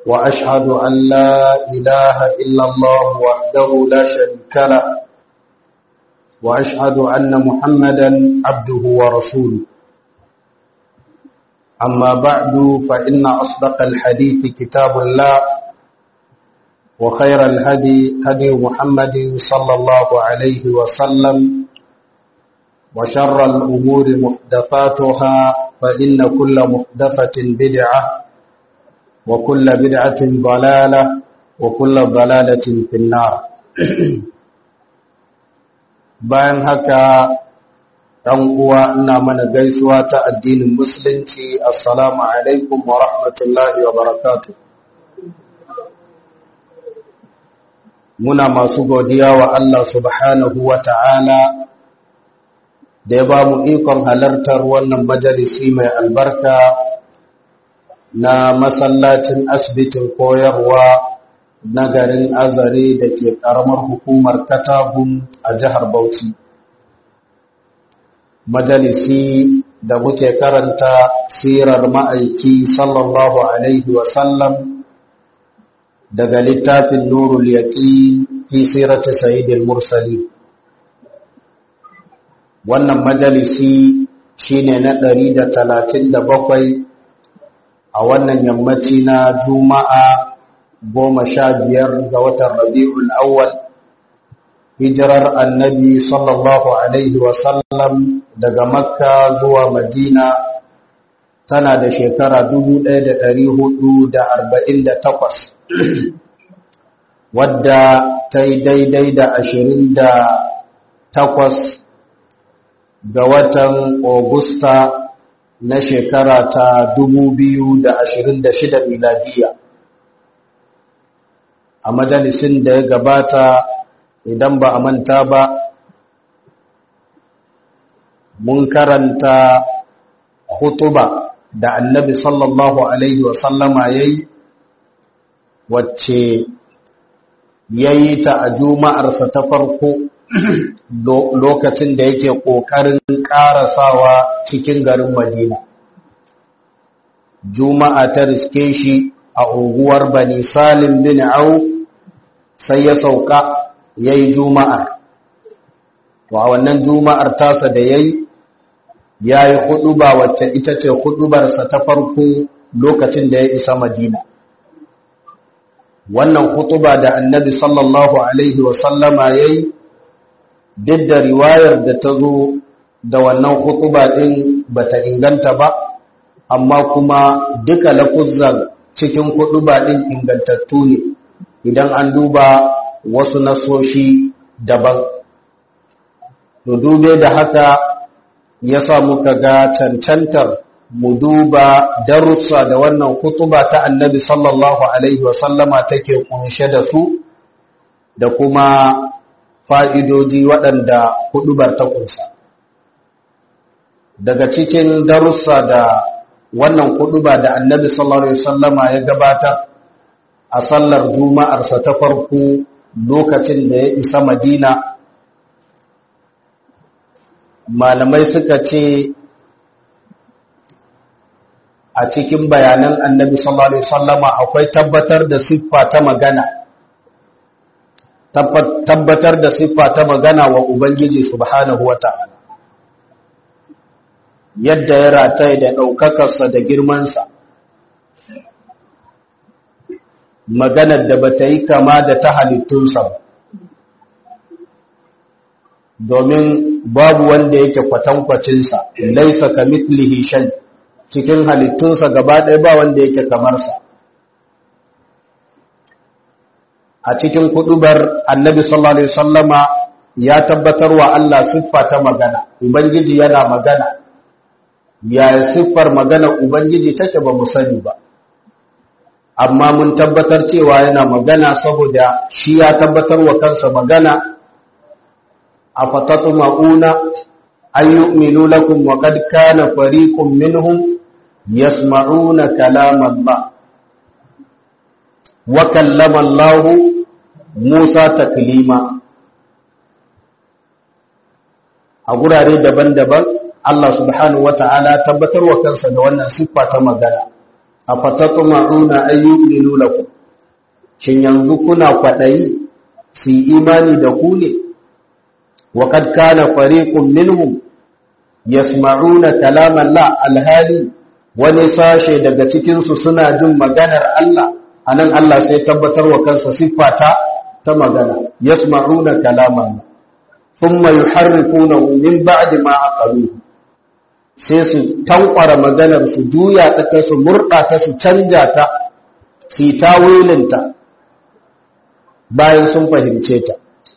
وأشهد أن لا إله إلا الله وحده لا شريك له وأشهد أن محمدا عبده ورسوله أما بعد فإن أصدق الحديث كتاب الله وخير الهدي هدي محمد صلى الله عليه وسلم وشر الأمور محدثاتها فإن كل محدثة بدعة وكل بدعة ضلالة وكل ضلالة في النار bayan haka ɗan uwa ina mana gaisuwa ta addinin musulunci assalamu alaikum wa rahmatullahi wa barakatuh muna masu godiya wa Allah subhanahu wa ta'ala da ya ba mu ikon halartar wannan majalisi mai albarka na masallacin asibitin koyarwa na garin azare da ke ƙaramar hukumar katagun a jihar bauchi majalisi da muke karanta sirar ma'aiki sallallahu alaihi wasallam daga littafin nurul yaqin fi sirati sayyidil mursali wannan majalisi shine na 137 a wannan yammaci na juma'a goma sha biyar ga watan rabi'ul awwal hijirar annabi sallallahu alaihi wasallam daga makka zuwa madina tana da shekara 1448 wadda ta yi daidai da ashirin da takwas ga watan Augusta na shekara ta dubu biyu da ashirin da shida miladiya a majalisin da ya gabata idan ba a manta ba mun karanta khutuba da annabi sallallahu alaihi wasallama ya yi wacce ya yi ta a juma'arsa ta farko lokacin da yake ƙoƙarin ƙarasawa cikin garin madina juma'a ta riske shi a unguwar bani salim bin au sai ya sauka ya yi juma'ar to a wannan juma'ar tasa da ya yi ya yi huduba wacce ita ce hudubarsa ta farko lokacin da ya isa madina wannan hutuba da annabi sallallahu alaihi wasallama ya yi duk da riwayar da ta zo da wannan hutuba ɗin ba ta inganta ba amma kuma duka lafuzan cikin hutuba ɗin ingantattu ne idan an duba wasu nasoshi daban to dube da haka ya sa muka ga cancantar mu duba darussa da wannan hutuba ta annabi sallallahu alaihi wasallama take kunshe da su da kuma fa'idoji waɗanda hudubar ta kunsa daga cikin darussa da wannan huduba da annabi sallallahu alaihi wasallama ya gabata a sallar juma'arsa ta farko lokacin da ya isa madina malamai suka ce a cikin bayanan annabi sallallahu alaihi wasallama akwai tabbatar da siffa ta magana tabbatar da siffa ta magana wa ubangiji subhanahu wata'ala yadda ya rataye da ɗaukakarsa da girmansa maganar da bata yi kama da ta halittunsa ba domin babu wanda yake kwatankwacinsa laisa ka mitlihi shay cikin halittunsa gaba ɗaya ba wanda yake kamarsa a cikin kudubar annabi sallallahu alaihi wasallama ya tabbatar wa Allah siffa ta magana ubangiji yana magana ya siffar magana ubangiji take ba mu sani ba amma mun tabbatar cewa yana magana saboda shi ya tabbatar wa kansa magana afatatma'una an yu'minu lakum wa qad kana fariqun minhum yasma'una kalam Allah wa kallama Allah Musa taklima a gurare daban-daban Allah subhanahu wata'ala tabbatar wa kansa da wannan siffa ta magana afatatma'una ayyuminu lakum shin yanzu kuna kwadayi su imani da ku ne wa kad kana fariqun minhum yasma'una kalaman la alhali wani sashe daga cikin su suna jin maganar Allah anan Allah sai tabbatar wa kansa siffata ta magana yasma'una kalaman thumma yuharrifunahu min ba'di ma aqaluhu sai su tankwara maganar su juya ta su murda ta su canja ta su tawilinta bayan sun fahimce ta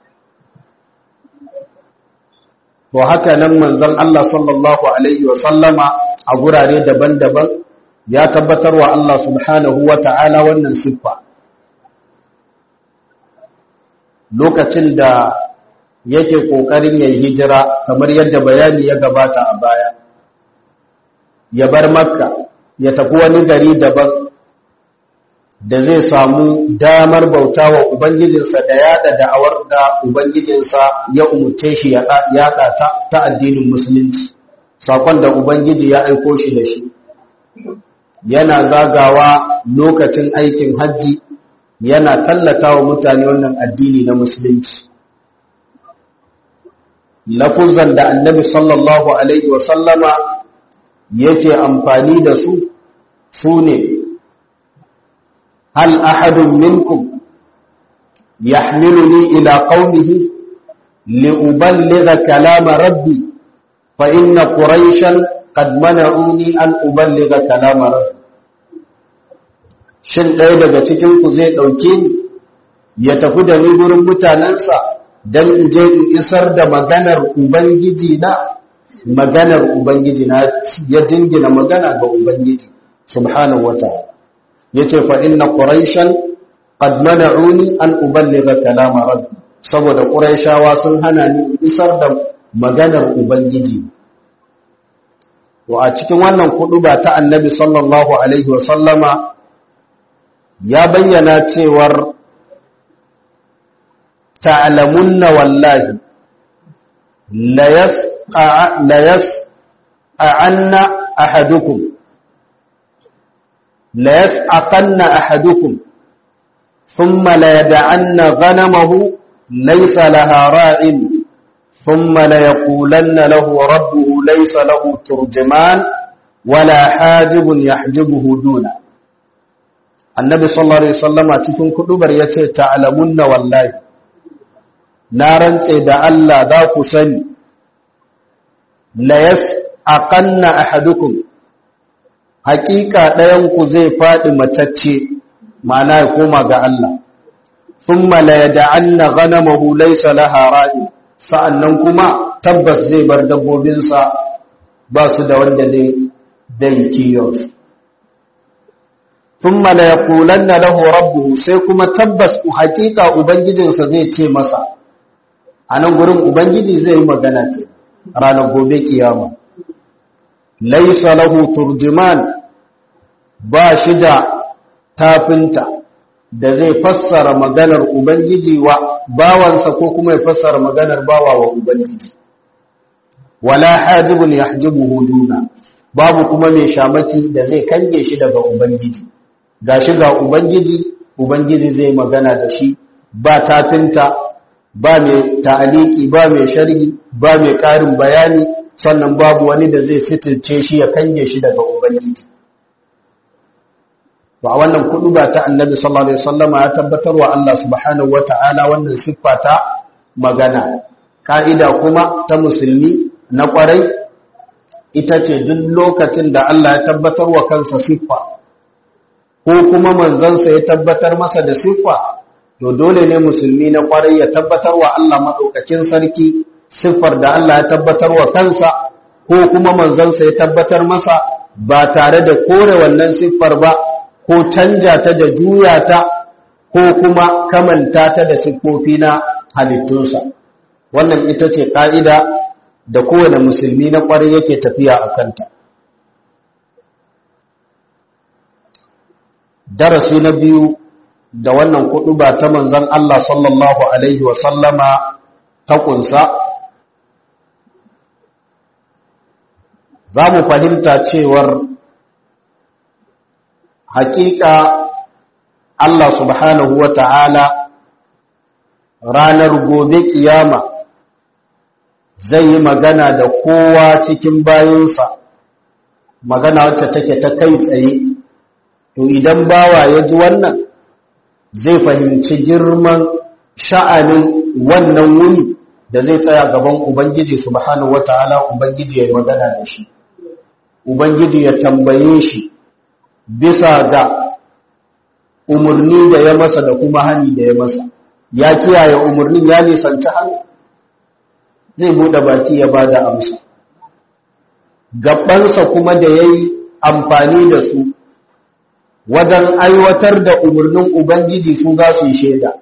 to haka nan manzon Allah sallallahu alaihi wa sallama a gurare daban-daban ya tabbatar wa Allah subhanahu wa ta'ala wannan siffa lokacin da yake kokarin yayi hijira kamar yadda bayani ya gabata a baya ya bar makka ya tafi wani gari daban da zai samu damar bauta wa ubangijinsa da yada da'awar da ubangijinsa ya umurce shi ya yada ta ta addinin musulunci sakon da ubangiji ya aiko shi da shi yana zagawa lokacin aikin hajji yana tallata wa mutane wannan addini na musulunci lafuzan da annabi sallallahu alaihi wasallama yake amfani da su su ne hal ahadun minkum yahmiluni ila qaumihi liuballigha kalama rabbi fa inna quraishan qad mana'uni an uballigha kalama rabbi shin ɗaya daga cikin ku zai ɗauke ni ya tafi da ni gurin mutanensa don in je in isar da maganar ubangiji na maganar ubangiji na ya dingina magana ga ubangiji subhanahu wataala yace fa inna quraishan qad mana'uni an uballigha kalama rabbi saboda quraishawa sun hana ni isar da maganar ubangiji wa a cikin wannan kuduba ta annabi sallallahu alaihi wa sallama ya bayyana cewar ta'lamunna wallahi la yasqa la yas'anna ahadukum la yas'aqanna ahadukum thumma la yad'anna ghanamahu laysa laha ra'in thumma la yaqulanna lahu rabbuhu laysa lahu turjuman wala hajibun yahjibuhu duna annabi sallallahu alaihi wasallama cikin kudubar yace ta'lamunna wallahi na rantse da Allah za ku sani la yas'aqanna ahadukum haqiqa dayan ku zai fadi matacce ma'ana ya koma ga Allah thumma la yad'anna ghanamahu laysa laha ra'i sa'annan kuma tabbas zai bar dabbobinsa ba su da wanda zai dai kiyon thumma la yaqulanna lahu rabbuhu sai kuma tabbas ku hakika ubangijinsa zai ce masa anan gurin ubangiji zai yi magana ke ranar gobe kiyama laysa lahu turjuman ba shi da tafinta da zai fassara maganar ubangiji wa bawansa ko kuma ya fassara maganar bawa wa ubangiji wala hajibun yahjibuhu duna babu kuma mai shamaki da zai kange shi daga ubangiji gashi ga ubangiji ubangiji zai magana da shi ba tafinta ba mai ta'aliki ba mai sharhi ba mai ƙarin bayani sannan babu wani da zai sitirce shi ya kange shi daga ubangiji ba wannan kudu ba ta annabi sallallahu alaihi wasallama ya tabbatar wa Allah subhanahu wata'ala wannan siffa ta magana ka'ida kuma ta musulmi na kwarai ita ce duk lokacin da Allah ya tabbatar wa kansa siffa ko kuma manzansa ya tabbatar masa da siffa to dole ne musulmi na kwarai ya tabbatar wa Allah madaukakin sarki siffar da Allah ya tabbatar wa kansa ko kuma manzansa ya tabbatar masa ba tare da kore wannan siffar ba ko canja ta da juya ta ko kuma kamanta ta da siffofi na halittunsa wannan ita ce ƙa'ida da kowane musulmi na ƙwarai yake tafiya a kanta darasi na biyu da wannan kuɗu ba ta manzan Allah sallallahu Alaihi wasallama ta ƙunsa za mu fahimta cewar hakika Allah subhanahu wa ta'ala ranar gobe kiyama zai yi magana da kowa cikin bayansa magana wacce take ta kai tsaye to idan bawa ya ji wannan zai fahimci girman sha'anin wannan wuni da zai tsaya gaban ubangiji subhanahu wata'ala ubangiji ya yi magana da shi ubangiji ya tambaye shi bisa ga umarni da ya masa da kuma hani da ya masa ya kiyaye umarnin ya nisanci hannu zai buɗe baki ya ba da amsa gabansa kuma da ya yi amfani da su wajen aiwatar da umarnin ubangiji su za su yi shaida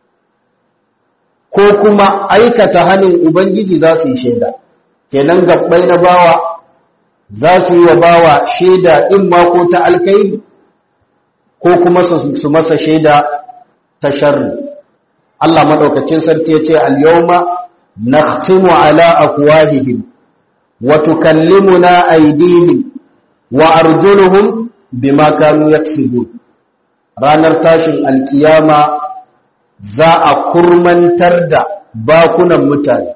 ko kuma aikata hannun ubangiji za su yi shaida kenan gabbai na bawa za su yi wa bawa shaida in ma ko ta alkairi ko kuma su masa shaida ta sharri Allah madaukakin sarki ya ce al-yawma nakhtimu ala afwahihim wa tukallimuna aydihim wa arjuluhum bima kanu yaksibun ranar tashin alkiyama za a kurmantar da bakunan mutane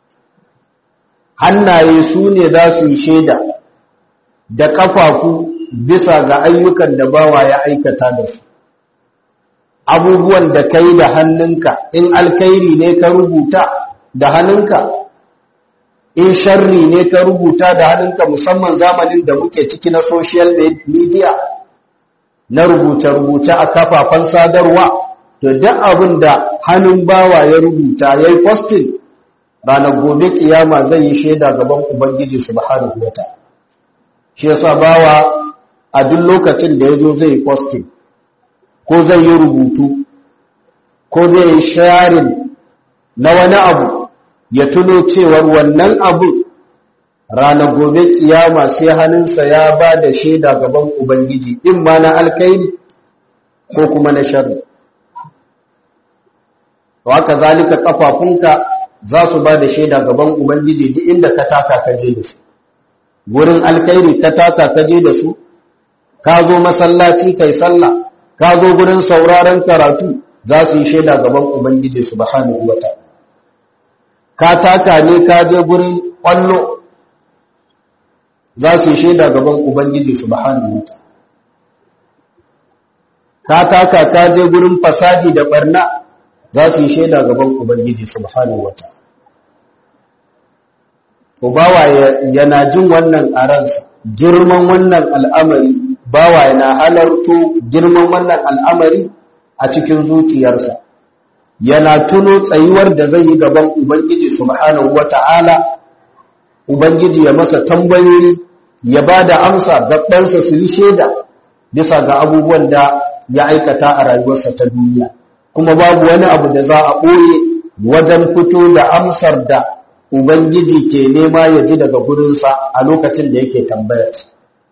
hannaye su ne za su yi shaida da kafafu bisa ga ayyukan da bawa ya aikata da su abubuwan da kai da hannunka in alkairi ne ka rubuta da hannunka in sharri ne ka rubuta da hannunka musamman zamanin da muke ciki na social media na rubuce-rubuce a kafafen sadarwa to duk abin da hannun bawa ya rubuta ya yi posting ranar gobe kiyama zai yi shaida gaban ubangiji subhanahu wa ta'ala shi yasa bawa a duk lokacin da ya zo zai yi posting ko zai yi rubutu ko zai yi sharing na wani abu ya tuno cewar wannan abu ranar gobe kiyama sai hannunsa ya ba da shaida gaban ubangiji in ma na alkaini ko kuma na sharri haka zalika kafafunka za su ba da shaida gaban ubangiji duk inda ka taka ka je da su gurin alkairi ka taka ka je da su ka zo masallaci kai sallah ka zo gurin sauraron karatu za su yi shaida gaban ubangiji subhanahu wataala ka taka ne ka je gurin kwallo za su yi shaida gaban ubangiji subhanahu wataala ka taka ka je gurin fasadi da barna za su yi shaida gaban ubangiji subhanahu wataala bawa yana jin wannan a ransa girman wannan al'amari bawa yana halarto girman wannan al'amari a cikin zuciyarsa yana tuno tsayuwar da zai yi gaban ubangiji subhanahu wata'ala ubangiji ya masa tambayoyi ya ba da amsa gabansa su yi shaida bisa ga abubuwan da ya aikata a rayuwarsa ta duniya kuma babu wani abu da za a ɓoye wajen fito da amsar da ubangiji ke nema ya ji daga gurinsa a lokacin da yake tambayarsa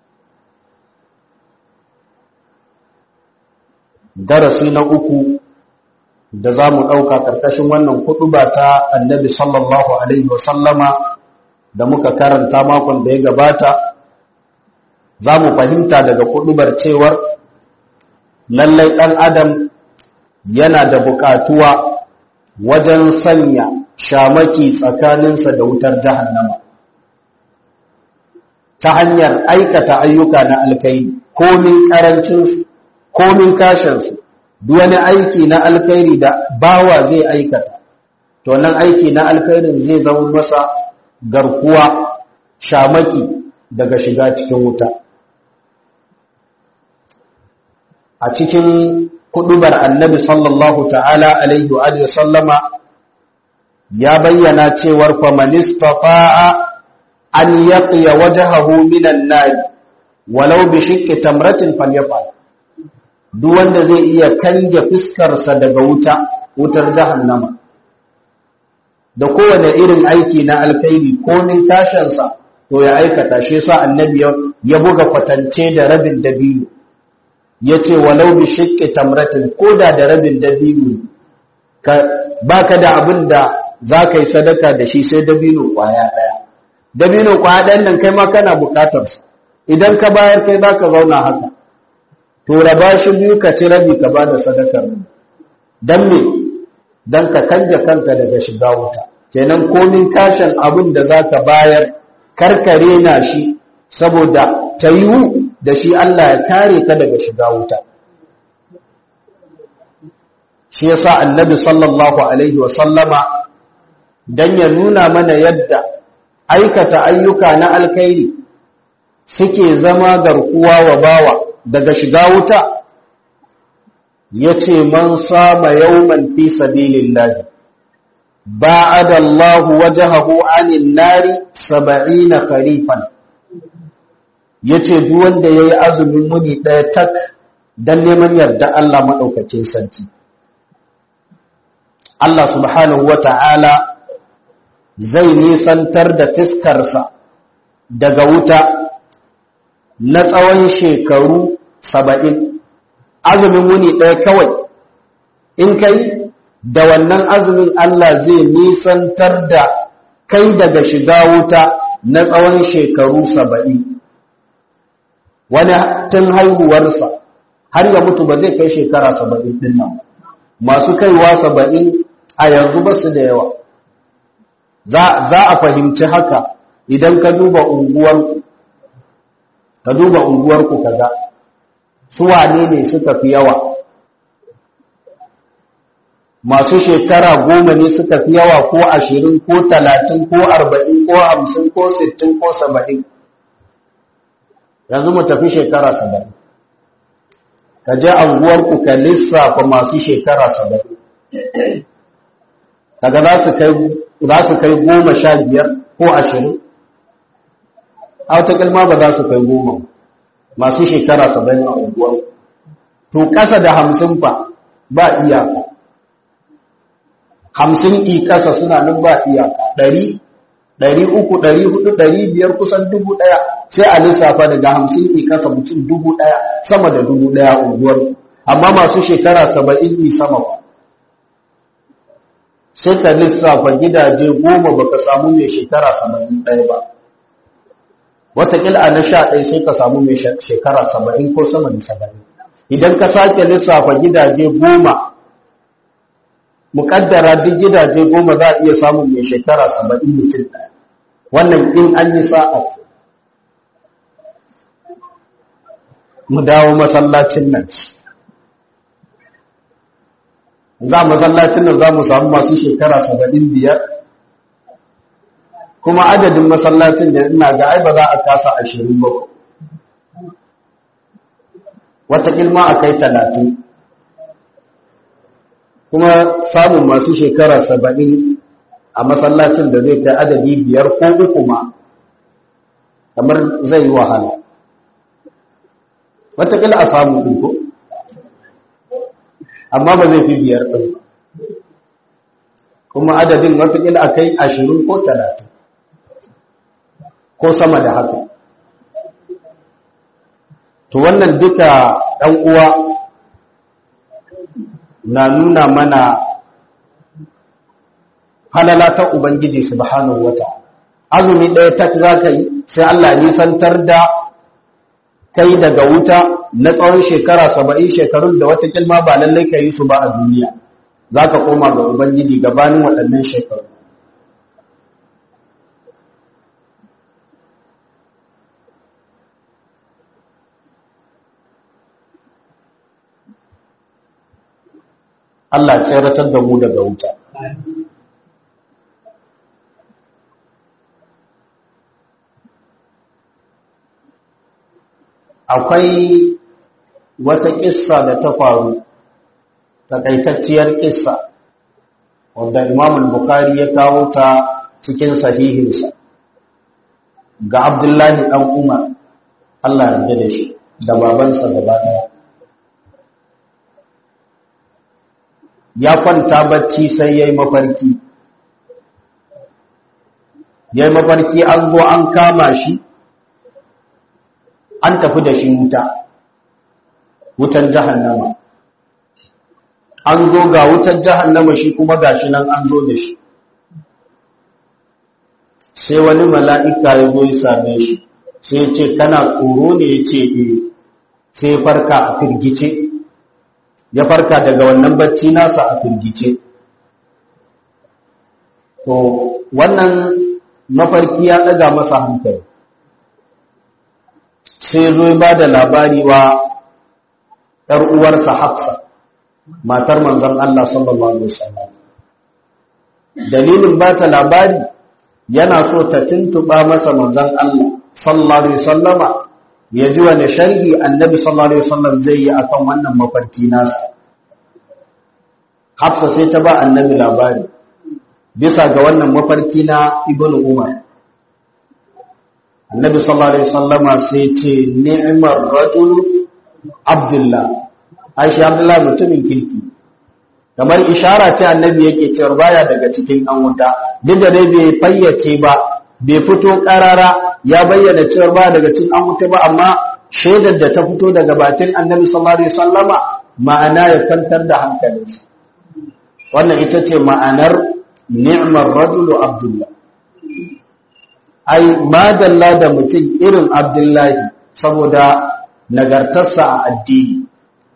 darasi na uku da za mu ɗauka ƙarƙashin wannan ba ta annabi sallallahu alaihi wasallama da muka karanta makon da ya gabata za mu fahimta daga kuɗubar cewar lallai ɗan adam yana da buƙatuwa wajen sanya shamaki tsakaninsa da wutar jahannama ta hanyar aikata ayyuka na alkairi komin ƙarancinsu komin kashinsu duk wani aiki na alkhairi da bawa zai aikata to nan aiki na alkhairin zai zama masa garkuwa shamaki daga shiga cikin wuta a cikin kudubar annabi sallallahu ta'ala alaihi wa sallama ya bayyana cewar famanistata'a an yaqiya wajhahu minan nar walau bi shiqqi tamratin falyafal duk wanda zai iya kange fuskarsa daga wuta wutar jahannama da kowane irin aiki na alkhairi komin tashansa to ya aikata shi sa annabi ya buga kwatance da rabin dabino ya ce walau bi shiqqi tamratin koda da rabin dabino ka baka da abin da za ka yi sadaka da shi sai dabino kwaya ɗaya dabino kwaya ɗayan nan kai ma kana bukatarsa idan ka bayar kai za ka zauna haka to raba shi biyu ka ci rabi ka bada sadakar dan me dan ka kanja kanka daga shiga wuta kenan komin kashin abin da zaka bayar karkare na shi saboda tayu da shi Allah ya kare ka daga shiga wuta shi yasa annabi sallallahu alaihi wa sallama dan ya nuna mana yadda aikata ayyuka na alkhairi suke zama garkuwa wa bawa daga shiga wuta yace man sama yawman fi sabilillahi ba'ada Allah wajhahu 'anil nari 70 kharifan yace duk wanda yayi azumin muni daya tak dan neman yarda Allah madaukakin sarki Allah subhanahu wata'ala zai nisantar da fiskarsa daga wuta na tsawon shekaru saba'in azumin wuni ɗaya kawai in kai da wannan azumin Allah zai nisantar da kai daga shiga wuta na tsawon shekaru saba'in wani tun haihuwarsa har ya mutu ba zai kai shekara saba'in ɗin nan masu kaiwa saba'in a yanzu ba su da yawa za a fahimci haka idan ka duba unguwarku ka duba unguwarku kaga su wane ne suka fi yawa masu shekara goma ne suka fi yawa ko ashirin ko talatin ko arba'in ko hamsin ko sittin ko saba'in yanzu mu tafi shekara saba'in ka je unguwarku ka lissafa masu shekara saba'in kaga za su kai goma sha biyar ko ashirin a wata kalma ba za su kai goma masu shekara saba'in a unguwar to ƙasa da hamsin fa ba iyaka hamsin i ƙasa suna nan ba iyaka ɗari ɗari uku ɗari hudu ɗari biyar kusan dubu ɗaya sai a lissafa daga hamsin i ƙasa mutum dubu ɗaya sama da dubu ɗaya unguwar amma masu shekara saba'in i sama ba sai ka lissafa gidaje goma baka samu mai shekara saba'in ɗaya ba watakila a na sha ɗaya sai ka samu mai shekara saba'in ko sama da saba'in idan ka sake lissafa gidaje goma muƙaddara duk gidaje goma za a iya samun mai shekara saba'in mutum ɗaya wannan in an yi sa'a mu dawo masallacin nan za masallacin nan za mu samu masu shekara saba'in biyar kuma adadin masallacin da ina ga ai ba za a kasa ashirin ba wata ilma a kai talatin kuma samun masu shekara saba'in a masallacin da zai kai adadi biyar ko uku ma kamar zai yi wahala watakila a samu ko amma ba zai fi biyar ɗin kuma adadin watakila a kai ashirin ko talatin ko sama da haka to wannan duka ɗan uwa na nuna mana halala ta ubangiji subhanahu wata azumi ɗaya tak za ka yi sai Allah nisantar da kai daga wuta na tsawon shekara saba'in shekarun da wata kilma ba lallai ka yi su ba a duniya za ka koma ga ubangiji gabanin waɗannan shekaru Allah tseratar da mu daga wuta. Akwai wata ƙissa da ta faru, takaitacciyar ƙissa, wanda Imam Bukhari ya kawo ta cikin sahihinsa ga Abdullahi ɗan Umar, Allah yarda da shi, da babansa gaba ɗaya. ya kwanta bacci sai ya yi mafarki ya yi mafarki an zo an kama shi an tafi da shi wuta wutan jahannama an zo ga wutan jahannama shi kuma gashi nan an zo da shi sai wani mala'ika ya zo ya same shi sai ya ce kana tsoro ne ya ce eh sai farka a firgice ya farka daga wannan bacci nasa a firgice to wannan mafarki ya ɗaga masa hankali sai zo ba da labari wa ‘yar uwarsa hafsa matar manzan Allah sallallahu Alaihi wasallam dalilin ba ta labari yana so ta tuntuɓa masa manzan Allah sallallahu Alaihi wasallama ya ji wani sharhi annabi sallallahu Alaihi wasallam zai yi akan wannan mafarki nasa hafsa sai ta ba annabi labari bisa ga wannan mafarki na ibn umar annabi sallallahu alaihi wasallama sai ce ni'mar rajul abdullah aisha abdullah mutumin kirki kamar ishara ce annabi yake cewa baya daga cikin an wuta duk da dai bai fayyace ba bai fito karara ya bayyana cewa baya daga cikin an wuta ba amma shaidar da ta fito daga bakin annabi sallallahu alaihi wasallama ma'ana ya kwantar da hankalinsa wannan ita ce ma'anar ni'mar rajulu abdullah ai madalla da mutum irin abdullahi saboda nagartarsa a addini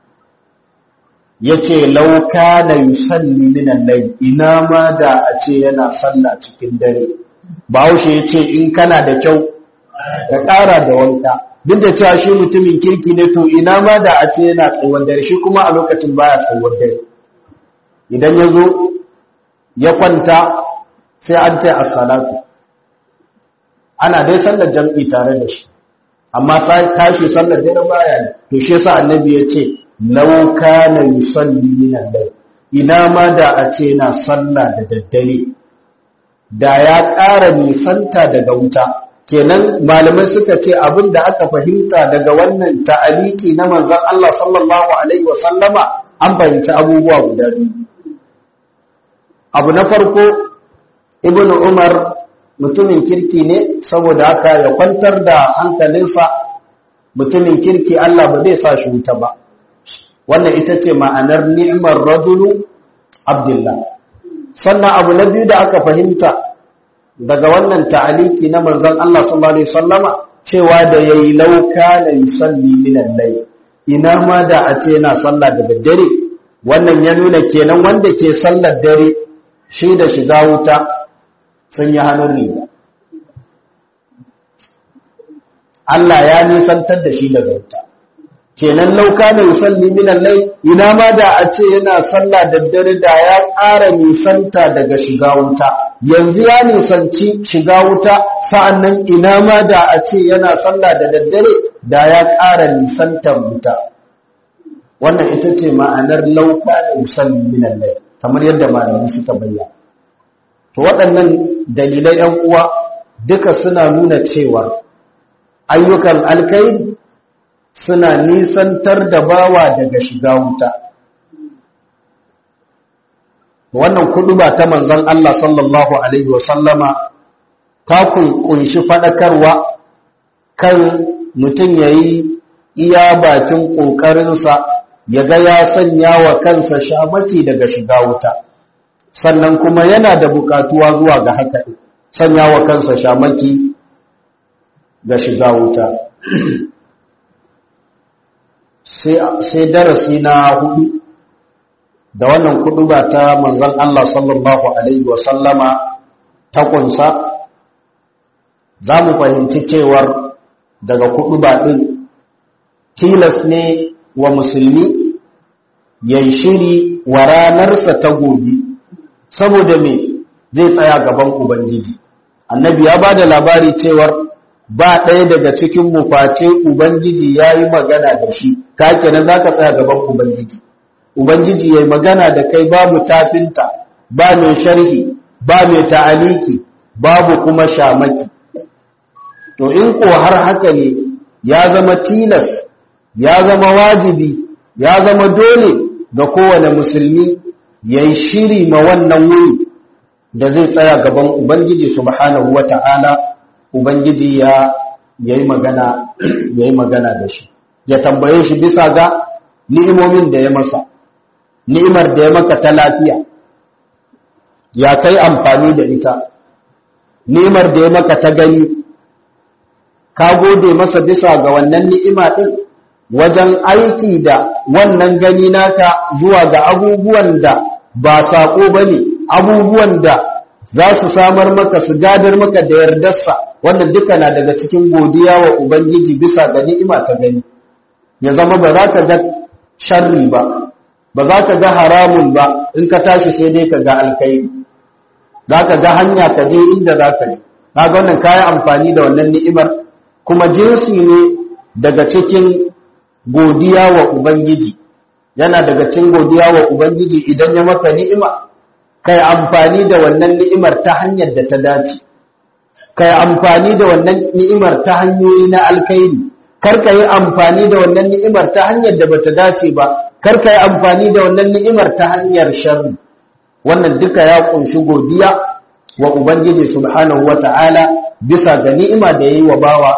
yace lauka na yusalli minan layl ina ma da a ce yana sallah cikin dare bahaushe yace in kana da kyau ka ƙara da wanka duk da cewa shi mutumin kirki ne to ina ma da a ce yana tsawon dare shi kuma a lokacin baya tsawon dare idan ya zo ya kwanta sai an ce as-salatu ana dai sallar jam'i tare da shi amma tashi sallar dare baya ne to shi yasa annabi ya ce law kana yusalli min al-layl ina ma da a ce yana sallah da daddare da ya ƙara nisanta daga wuta kenan malamai suka ce abin da aka fahimta daga wannan ta'aliki na manzon Allah sallallahu alaihi wa sallama an fahimci abubuwa guda biyu abu na farko ibnu umar mutumin kirki ne saboda haka ya kwantar da hankalinsa mutumin kirki Allah ba zai sa shi wuta ba wannan ita ce ma'anar ni'mar rajulu abdullah sannan abu na biyu da aka fahimta daga wannan ta'aliki na manzon Allah sallallahu alaihi wasallama cewa da yayi lauka la yusalli min al-layl ina ma da a ce yana sallah da daddare wannan ya nuna kenan wanda ke sallar dare shi da shiga wuta sun yi hannun riga Allah ya nisantar da shi daga wuta kenan lauka na yusalli minan lai ina ma da a ce yana sallah da dare da ya ƙara nisanta daga shiga wuta yanzu ya nisanci shiga wuta sa'annan ina ma da a ce yana sallah da daddare da ya ƙara nisantar wuta wannan ita ce ma'anar lauka na yusalli minan lai kamar yadda malamai suka bayyana to waɗannan dalilai ‘yan uwa duka suna nuna cewa ayyukan alkairi suna nisantar da bawa daga shiga wuta wannan kudu ba ta manzon Allah sallallahu Alaihi wasallama ta kunshi faɗakarwa kan mutum ya yi iya bakin ƙoƙarinsa ya ga ya sanya wa kansa shamaki daga shiga wuta sannan kuma yana da bukatuwa zuwa ga haka sanya wa kansa shamaki ga shiga wuta sai darasi na hudu da wannan kudu ba ta manzan Allah sallallahu Alaihi wasallama ta kunsa za mu fahimci cewar daga kudu ba ɗin tilas ne wa musulmi ya shiri wa ranarsa ta gobe saboda me zai tsaya gaban ubangiji annabi ya ba da labari cewar ba ɗaya daga cikin mu face ubangiji ya yi magana da shi ka kenan za ka tsaya gaban ubangiji ubangiji ya yi magana da kai babu tafinta ba mai sharhi ba mai ta'aliki babu kuma shamaki to in ko har haka ne ya zama tilas ya zama wajibi ya zama dole ga kowane musulmi ya yi shiri ma wannan wuri da zai tsaya gaban ubangiji subhanahu wa ta'ala ubangiji ya yi magana ya yi magana da shi ya tambaye shi bisa ga ni'imomin da ya masa ni'imar da ya maka ta lafiya ya kai amfani da ita ni'imar da ya maka ta gani ka gode masa bisa ga wannan ni'ima din wajen aiki da wannan gani naka zuwa ga abubuwan da ba saƙo ba ne abubuwan da za su samar maka su gadar maka da yardarsa wannan duka na daga cikin godiya wa ubangiji bisa ga ni'ima ta gani ya zama ba za ka ga sharri ba ba za ka ga haramun ba in ka tashi sai dai ka ga alkhairi za ka ga hanya ka je inda za ka je ka ga wannan kayi amfani da wannan ni'imar kuma jinsi ne daga cikin godiya wa ubangiji yana daga cikin godiya wa ubangiji idan ya maka ni'ima kai amfani da wannan ni'imar ta hanyar da ta dace kai amfani da wannan ni'imar ta hanyoyi na alkhairi kar ka yi amfani da wannan ni'imar ta hanyar da bata dace ba kar ka yi amfani da wannan ni'imar ta hanyar sharri wannan duka ya kunshi godiya wa ubangiji subhanahu wata'ala bisa ga ni'ima da yayi wa bawa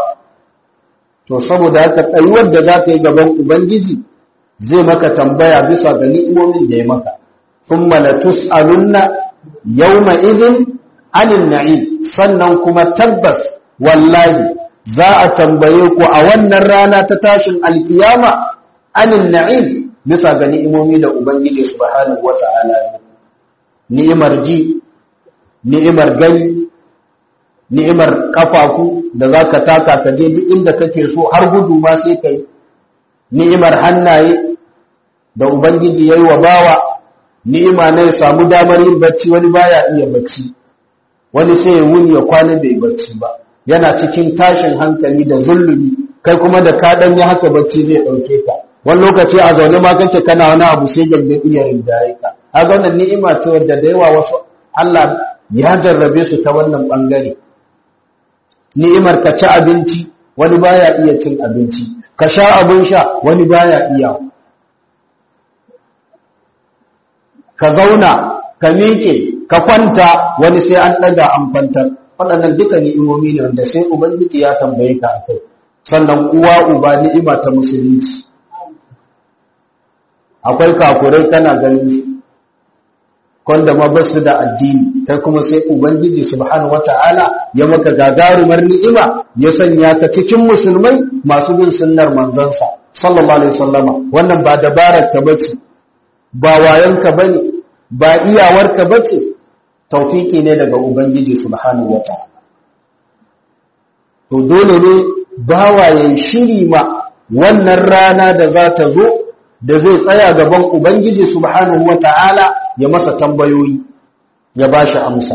to saboda haka tsayuwar da za ka yi gaban ubangiji zai maka tambaya bisa ga ni'imomin da ya maka thumma latus'alunna yawma idhin anin na'im sannan kuma tabbas wallahi za a tambaye ku a wannan rana ta tashin alkiyama anin na'im bisa ga ni'imomi da ubangiji subhanahu wata'ala ni'imar ji ni'imar gani ni'imar kafafu da za ka taka ka je duk inda kake so har gudu ma sai kai ni'imar hannaye da ubangiji yayi wa bawa ni'ima ne ya samu damar yin bacci wani baya iya bacci wani sai ya wuni ya kwana bai bacci ba yana cikin tashin hankali da zulumi kai kuma da ka dan yi haka bacci zai dauke ka wani lokaci a zaune ma kake kana wani abu sai gambe iya rinjaye ka kaga wannan ni'ima ce wadda da yawa wasu Allah ya jarrabe su ta wannan bangare ni'imar ka ci abinci wani baya iya cin abinci ka sha abin sha wani baya iya ka zauna ka miƙe ka kwanta wani sai an ɗaga an kwantar waɗannan duka ni'imomi ne wanda sai ubangiji ya tambaye ka akai sannan uwa uba ni'ima ta musulunci akwai kafurai kana ganin wanda ma ba su da addini kai kuma sai ubangiji subhanahu wata'ala ya maka gagarumar ni'ima ya sanya ka cikin musulmai masu bin sunnar manzansa sallallahu alaihi wasallama wannan ba dabarar ka bace ba wayan ka bane ba iyawar ka bace tawfiki ne daga ubangiji subhanahu wata'ala to dole ne bawa yayin shiri ma wannan rana da za ta zo da zai tsaya gaban ubangiji subhanahu wata'ala ya masa tambayoyi ya ba shi amsa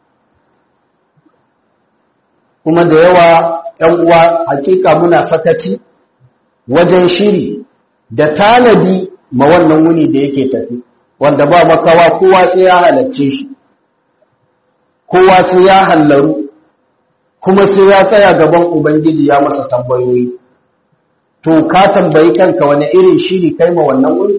kuma da yawa ‘yan uwa hakika muna sakaci wajen shiri da tanadi ma wannan wuni da yake tafi wanda ba makawa kowa sai ya halarce shi kowa sai ya hallaru kuma sai ya tsaya gaban ubangiji ya masa tambayoyi to ka tambayi kanka wani irin shiri kai ma wannan wuri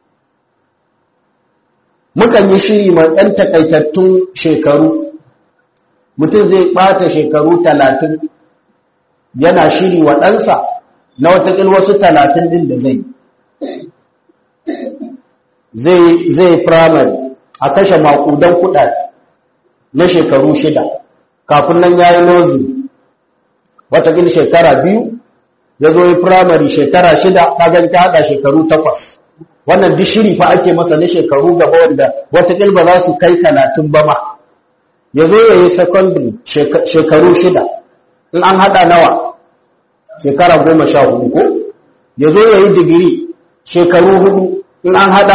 mukan yi shiri mai ɗan takaitattun shekaru mutum zai ɓata shekaru talatin yana shiri wa ɗansa na watakil wasu talatin ɗin da zai zai firamare a kashe makudan kuɗaɗe na shekaru shida kafin nan ya yi nozi watakil shekara biyu ya zo yi firamare shekara shida kagan ta haɗa shekaru takwas wannan duk shiri fa ake masa na shekaru gaba wanda wataƙil ba za su kai talatin ba ma ya zo ya yi secondary shekaru shida in an haɗa nawa shekara goma sha hudu ko ya zo ya yi digiri shekaru hudu in an haɗa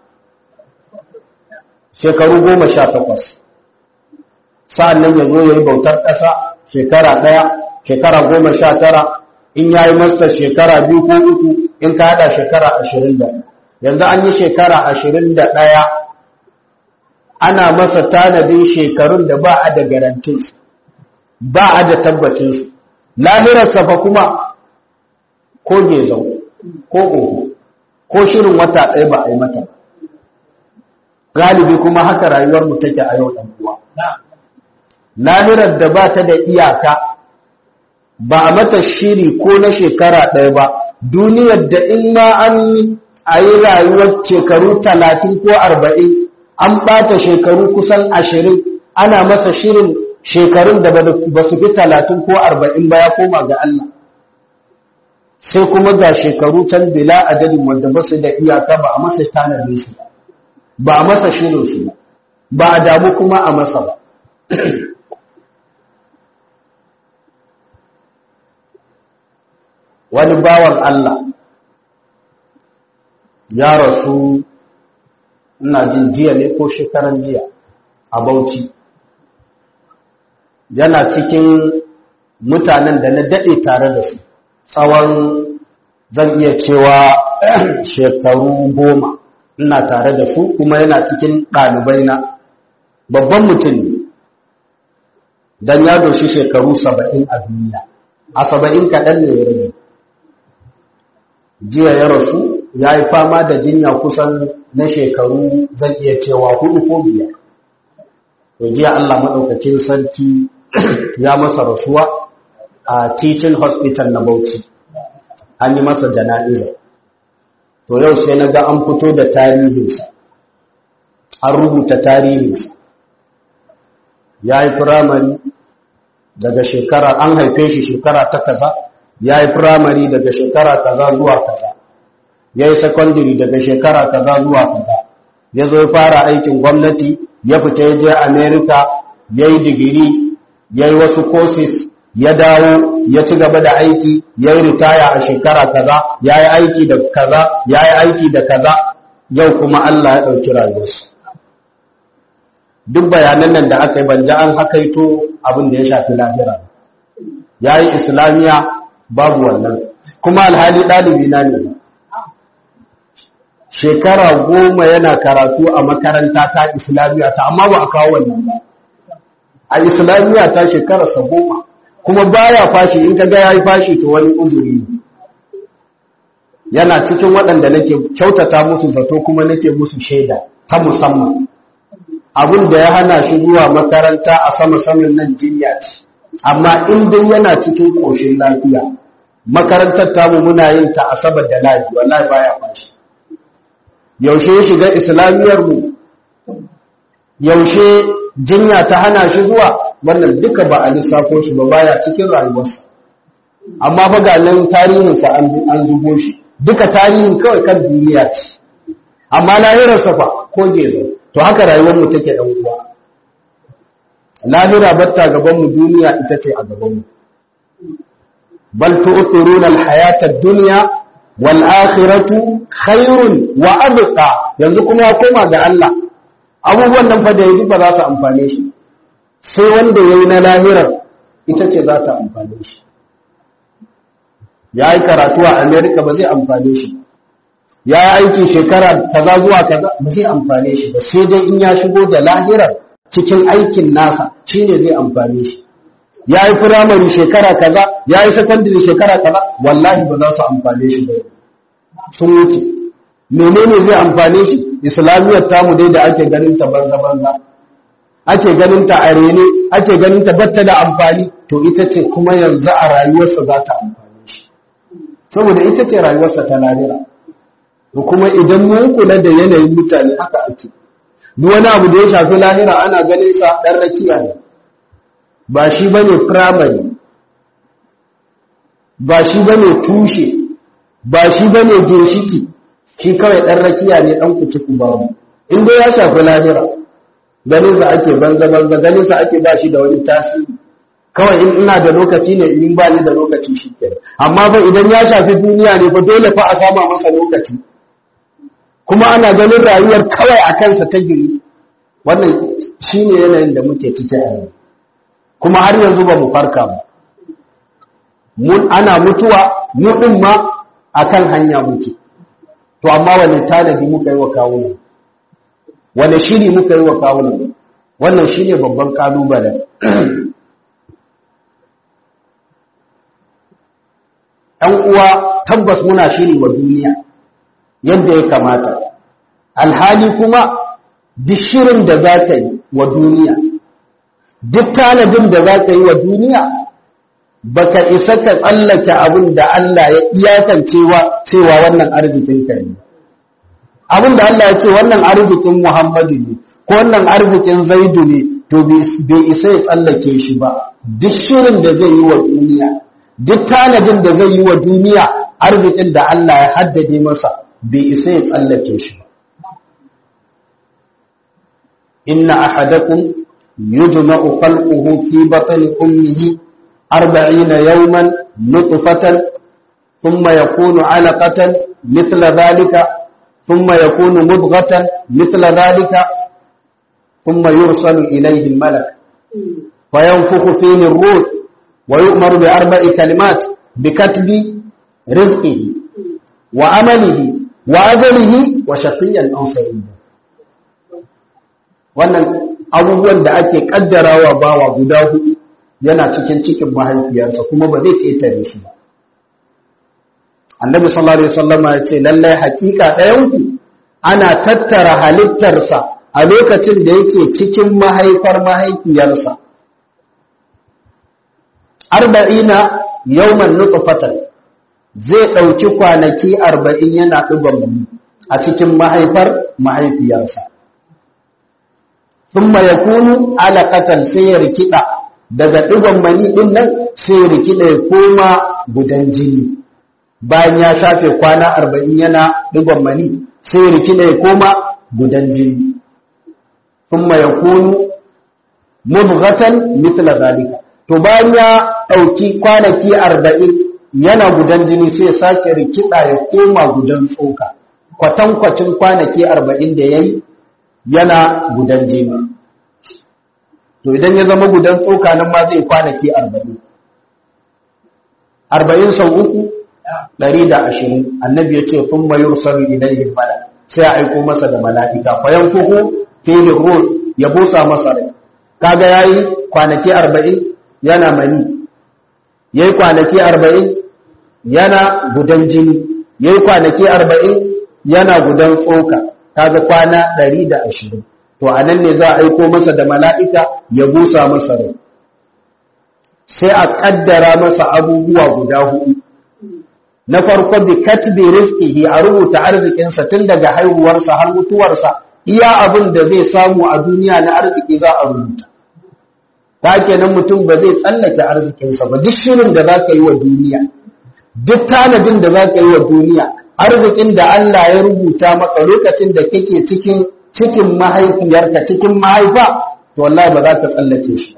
shekaru goma sha takwas sa'an nan ya zo ya yi bautar ƙasa shekara ɗaya shekara goma sha tara in ya yi masa shekara biyu ko uku in ka haɗa shekara ashirin da yanzu an yi shekara ashirin da ɗaya ana masa tanadin shekarun da ba a da garantin ba a da tabbacinsu lahirarsa fa kuma ko gezau ko ƙoho ko shirin wata ɗaya ba a yi mata galibi kuma haka rayuwarmu take a yau ɗan uwa lahirar da ba ta da iyaka ba a mata shiri ko na shekara ɗaya ba duniyar da in ma an yi a yi rayuwar shekaru talatin ko arba'in an ɓata shekaru kusan ashirin ana masa shirin shekarun da ba su fi talatin ko arba'in ba ya koma ga Allah sai kuma ga shekaru can bila adadin wanda ba su da iyaka ba a masa tanadin shi ba a masa shirin shi ba ba a damu kuma a masa ba wani bawan Allah ya rasu ina jin jiya ne ko shekaran jiya a Bauchi yana cikin mutanen da na daɗe tare da su tsawon zan iya cewa shekaru goma ina tare da su kuma yana cikin ɗalibai na babban mutum ne don ya doshi shekaru saba'in a duniya a saba'in kaɗan ne ya rage jiya ya rasu ya yi fama da jinya kusan na shekaru zan iya cewa hudu ko biyar to jiya Allah maɗaukakin sarki ya masa rasuwa a teaching hospital na Bauchi an yi masa jana'iza to yau sai na ga an fito da tarihinsa an rubuta tarihinsa ya yi firamari daga shekara an haife shi shekara ta kaza ya yi firamari daga shekara kaza zuwa kaza ya yi secondary daga shekara kaza zuwa kaza ya zo fara aikin gwamnati ya fita ya je america ya yi digiri ya yi wasu courses ya dawo ya ci gaba da aiki ya yi ritaya a shekara kaza ya yi aiki da kaza ya yi aiki da kaza yau kuma Allah ya ɗauki rayuwarsu duk bayanan nan da aka yi banja an hakaito abin da ya shafi lahira ya yi islamiya babu wannan kuma alhali ɗalibi na ne shekara goma yana karatu a makaranta ta islamiyya ta amma ba a kawo wannan ba a islamiyya ta shekararsa goma kuma baya fashi in ka ga ya yi fashi to wani uzuri ne yana cikin waɗanda nake kyautata musu zato kuma nake musu shaida ta musamman abin da ya hana shi zuwa makaranta a sama saman nan jinya ce amma in dai yana cikin ƙoshin lafiya makarantar tamu muna yin ta asabar da lafi wallahi baya fashi yaushe ya shiga islamiyar mu yaushe jinya ta hana shi zuwa wannan duka ba a lissafo shi ba baya cikin rayuwarsa amma fa ga nan tarihinsa an zubo shi duka tarihin kawai kan duniya ce amma lahirarsa fa ko gezo to haka rayuwar mu take dan uwa lahira batta gaban mu duniya ita ce a gaban mu bal tu'thiruna al-hayata ad-dunya wal akhiratu khairun wa abqa yanzu kuma ya koma ga Allah abubuwan nan fa da yi ba za su amfane shi sai wanda yayi na lahirar ita ce za ta amfane shi ya yi karatu a America ba zai amfane shi ya yi aiki shekara kaza zuwa kaza ba zai amfane shi ba sai dai in ya shigo da lahirar cikin aikin nasa shine zai amfane shi ya yi firamare shekara kaza ya yi sakandare shekara kaza wallahi ba za su amfane shi ba sun wuce menene zai amfane shi islamiyyar tamu dai da ake ganin ta banza banza ake ganin ta a rene ake ganin ta batta da amfani to ita ce kuma yanzu a rayuwarsa za ta amfane shi saboda ita ce rayuwarsa ta lahira da kuma idan mun kula da yanayin mutane haka ake duk wani abu da ya shafi lahira ana ganin sa dan rakiya ne ba shi bane primary ba shi bane tushe ba shi bane ginshiki shi kawai dan rakiya ne dan kuci babu in dai ya shafi lahira ganin sa ake banza banza ganin sa ake ba shi da wani tasiri kawai in ina da lokaci ne in ba ni da lokaci shi kenan amma fa idan ya shafi duniya ne fa dole fa a sama masa lokaci kuma ana ganin rayuwar kawai a kansa ta giri wannan shi ne yanayin da muke ciki a yanzu kuma har yanzu ba mu farka ba ana mutuwa mu ɗin ma a kan hanya muke to amma wani tanadi muka yi wa kawunan wani shiri muka yi wa kawunan wannan shi ne babban ƙalubalen ‘yan uwa tabbas muna shiri wa duniya yadda ya kamata alhali kuma duk shirin da za ka yi wa duniya duk tanadin da za ka yi wa duniya baka isa ka tsallake abin da Allah ya iyakancewa cewa wannan arzikin ka ne abin da Allah ya ce wannan arzikin Muhammadu ne ko wannan arzikin Zaidu ne to bai isa ya tsallake shi ba duk shirin da zai yi wa duniya duk tanadin da zai yi wa duniya arzikin da Allah ya haddade masa bai isa ya tsallake shi ba inna ahadakum yujma'u khalquhu fi batni ummihi 40 yawman nutfatan thumma yakunu 'alaqatan mithla dhalika thumma yakunu mudghatan mithla dhalika thumma yursalu ilayhi al-malak fayanfukhu fihi ar-ruh wa yu'maru bi arba'i kalimat bikatbi rizqihi wa amalihi wa ajalihi wa shaqiyyan aw sa'ida wannan abubuwan da ake kaddarawa bawa guda hudu yana cikin cikin mahaifiyarsa kuma ba zai ketare shi ba annabi sallallahu alaihi wasallam ya ce lallai hakika ɗayan ku ana tattara halittarsa a lokacin da yake cikin mahaifar mahaifiyarsa arba'ina yawman nutfatan zai ɗauki kwanaki arba'in yana ɗiban a cikin mahaifar mahaifiyarsa thumma yakunu alaqatan sai ya rikida daga digon mani din nan sai ya rikida ya koma gudan jini bayan ya shafe kwana 40 yana digon mani sai ya rikida ya koma gudan jini thumma yakunu mudghatan mithla zalika to bayan ya dauki kwanaki 40 yana gudan jini sai ya sake rikida ya koma gudan tsoka kwatankwacin kwanaki 40 da yayi yana gudan jini to idan ya zama gudan tsoka nan ma zai kwanaki arba'in arba'in sau uku ɗari da ashirin annabi ya ce kun mayur sami idan yin mala sai a aiko masa da mala'ika fayan kuku filin ruh ya busa masa rai kaga ya yi kwanaki arba'in yana mani ya yi kwanaki arba'in yana gudan jini ya yi kwanaki arba'in yana gudan tsoka kaga kwana ɗari da ashirin to a nan ne za a aiko masa da mala'ika ya busa masa rai sai a ƙaddara masa abubuwa guda hudu na farko bi katbi rizqihi a rubuta arzikinsa tun daga haihuwarsa har mutuwarsa iya abin da zai samu a duniya na arziki za a rubuta ta kenan mutum ba zai tsallake arzikinsa ba duk shirin da za ka yi wa duniya duk tanadin da za ka yi wa duniya arzikin da Allah ya rubuta maka lokacin da kake cikin cikin mahaifiyarka cikin mahaifa to wallahi ba za ka tsallake shi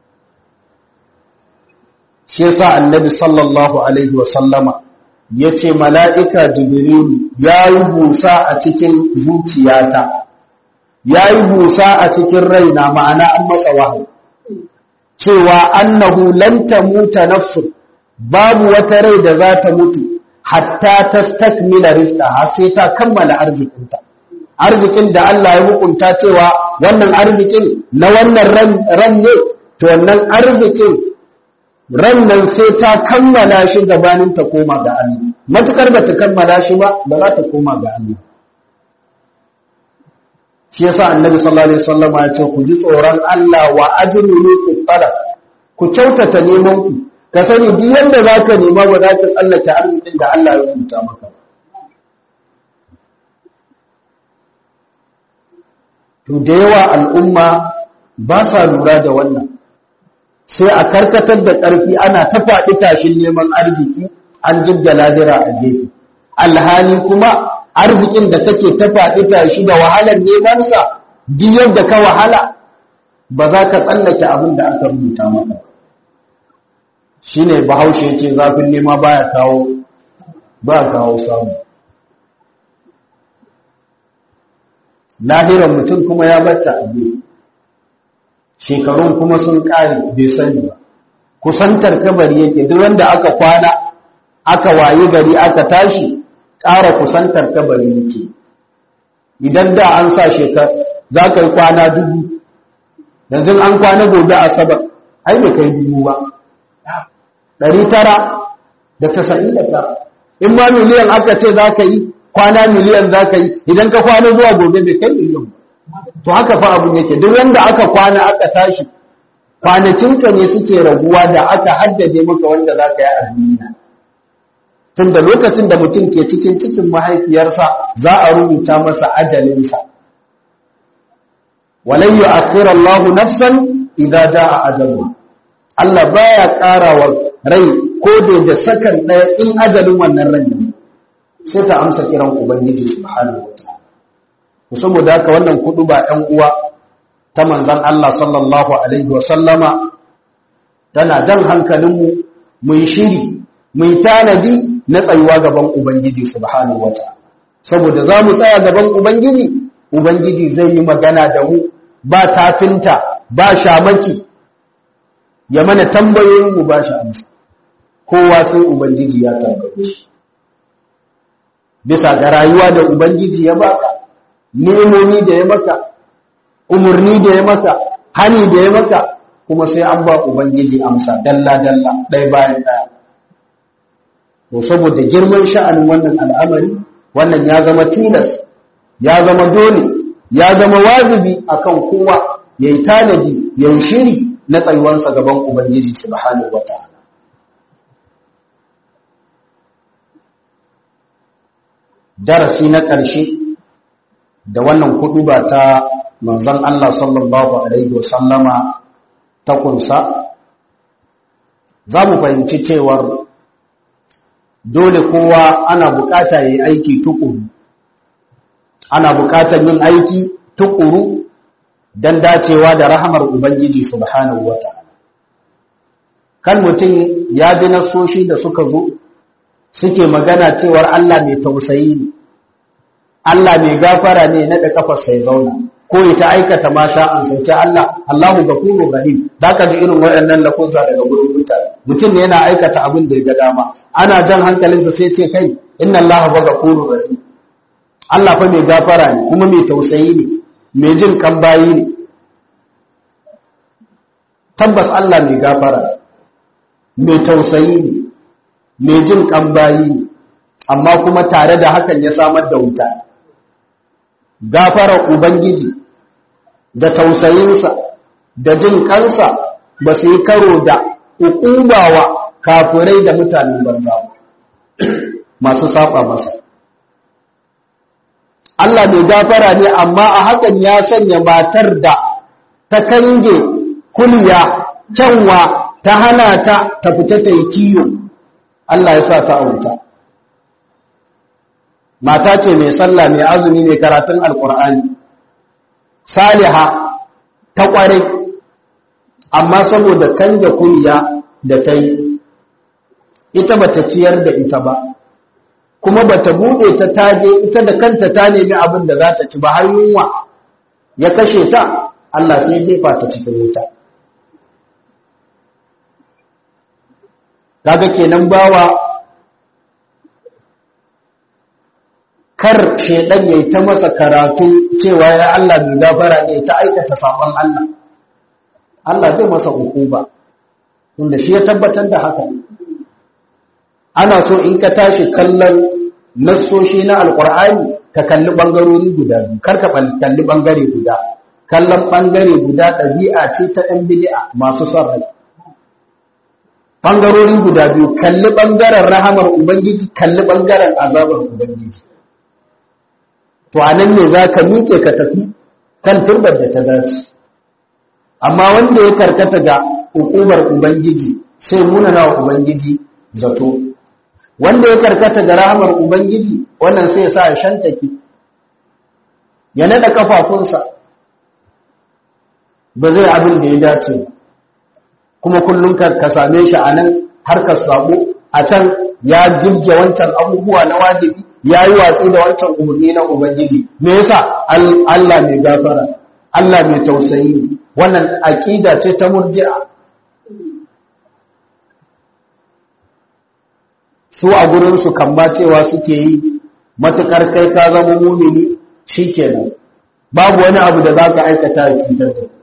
shi yasa annabi sallallahu alaihi wa sallama yace mala'ika jibrilu yayi busa a cikin zuciyata yayi busa a cikin raina ma'ana an masa wahayi cewa annahu lan tamuta nafsu babu wata rai da za ta mutu hatta tastakmila rizqaha sai ta kammala arzikinta arzikin da Allah ya hukunta cewa wannan arzikin na wannan ran ne to wannan arzikin ran nan sai ta kammala shi gabanin ta koma ga Allah matukar ba ta kammala shi ba ba za ta koma ga Allah shi yasa annabi sallallahu alaihi wasallam ya ce ku ji tsoron Allah wa ajmilu fi talab ku kyautata neman ku ka sani duk yanda zaka nema ba za ka tsallake arzikin da Allah ya rubuta maka to da yawa al'umma ba sa lura da wannan sai a karkatar da ƙarfi ana ta faɗi tashin neman arziki an jibda lahira a gefe alhali kuma arzikin da kake ta faɗi tashi da wahalar nemansa duk yadda ka wahala ba za ka tsallake abin da aka rubuta maka shine bahaushe ce zafin nema baya kawo ba kawo samu lahiran mutum kuma ya batta a shekarun kuma sun ƙare bai sani ba kusantar kabari yake duk wanda aka kwana aka waye gari aka tashi ƙara kusantar kabari yake idan da an sa shekar za ka yi kwana dubu yanzu an kwana gobe asabar ai bai kai dubu ba ɗari tara da tasa'in da tara in ma miliyan aka ce za ka yi kwana miliyan za ka yi idan ka kwana zuwa gobe bai kai miliyan to haka fa abun yake duk wanda aka kwana aka tashi kwanakinka ne suke raguwa da aka haddade maka wanda za ka yi a duniya tun da lokacin da mutum ke cikin cikin mahaifiyarsa za a rubuta masa ajalinsa walan yu'akhkhira Allahu nafsan idza jaa ajaluha Allah baya ƙara wa rai ko da sakan ɗaya in ajalin wannan ran ne sai ta amsa kiran ubangiji subhanahu wataala saboda haka wannan kudu ba ɗan uwa ta manzon Allah sallallahu alaihi wasallama tana jan hankalinmu mu yi shiri mu yi tanadi na tsayuwa gaban ubangiji subhanahu wataala saboda za mu tsaya gaban ubangiji ubangiji zai yi magana da mu ba tafinta ba shamaki ya mana tambayoyin mu ba shi amsa kowa sai ubangiji ya tambaye shi bisa ga rayuwa da ubangiji ya baka ni'imomi da ya maka umurni da ya maka hani da ya maka kuma sai an ba ubangiji amsa dalla dalla ɗaya bayan ɗaya to saboda girman sha'anin wannan al'amari wannan ya zama tilas ya zama dole ya zama wajibi akan kowa yayi tanadi yayi shiri na tsayuwansa gaban ubangiji subhanahu wataala darasi na ƙarshe da wannan kudu ba ta manzon Allah sallallahu alaihi wasallama ta kunsa za mu fahimci cewar dole kowa ana bukata yi aiki tukuru ana bukatar yin aiki tukuru don dacewa da rahamar ubangiji subhanahu wata'ala kan mutum ya ji nasoshi da suka zo suke magana cewar Allah mai tausayi ne Allah mai gafara ne na da kafar sai zauna ko ita aikata ma sha'an sauke Allah Allahu gafurur rahim zaka ji irin waɗannan lafuzza daga gurin mutane mutum ne yana aikata abin da ya ga dama ana jan hankalinsa sai ce kai inna Allahu gafurur rahim Allah fa mai gafara ne kuma mai tausayi ne mai jin kan bayi ne tabbas Allah mai gafara mai tausayi ne mai jin kan bayi ne amma kuma tare da hakan ya samar da wuta gafara ubangiji da tausayinsa da jin kansa ba su yi karo da ukubawa kafirai da mutanen banza masu saba masa Allah mai gafara ne amma a hakan ya sanya matar da ta kange kuliya kyanwa ta hana ta ta fita ta yi kiyo Allah ya sa ta auta mata ce mai sallah mai azumi mai karatun alkur'ani saliha ta kware amma saboda kange kuliya da ta yi ita ba ta ciyar da ita ba kuma ba ta buɗe ta taje ita da kanta ta nemi abin da za ta ci ba har yunwa ya kashe ta Allah sai jefa ta cikin wuta kaga kenan bawa kar shedan yayi ta masa karatu cewa ya Allah mai gafara ne ta aikata saban Allah Allah zai masa hukuma inda shi ya tabbatar da haka ana so in ka tashi kallon nassoshi na alkur'ani ka kalli bangarori guda biyu kar ka kalli bangare guda kallon bangare guda ɗabi'a ce ta ɗan bid'a masu son rai bangarori guda biyu kalli bangaren rahamar ubangiji kalli bangaren azabar ubangiji to a nan ne za ka miƙe ka tafi kan turbar da ta dace amma wanda ya karkata ga hukumar ubangiji sai munana wa ubangiji zato wanda ya karkata ga rahamar ubangiji wannan sai ya sa ya shantaki ya nada kafafunsa ba zai abin da ya dace kuma kullum ka same shi a nan harkar sabo a can ya jirge wancan abubuwa na wajibi ya yi watsi da wancan umarni na ubangiji me yasa Allah mai gafara Allah mai tausayi wannan aqida ce ta murji'a su a gurinsu kan ba cewa suke yi matukar kai ka zama mumini shikenan babu wani abu da za ka aikata a cutar da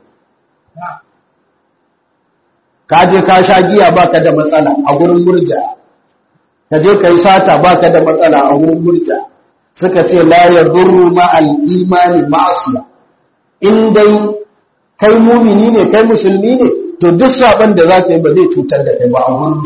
ka je ka sha giya baka da matsala a gurin murja ka je ka yi sata baka da matsala a gurin murja suka ce la yadurru ma al-imani ma'asiya in dai kai mumini ne kai musulmi ne to duk saban da za ka yi ba zai cutar da kai ba a gurin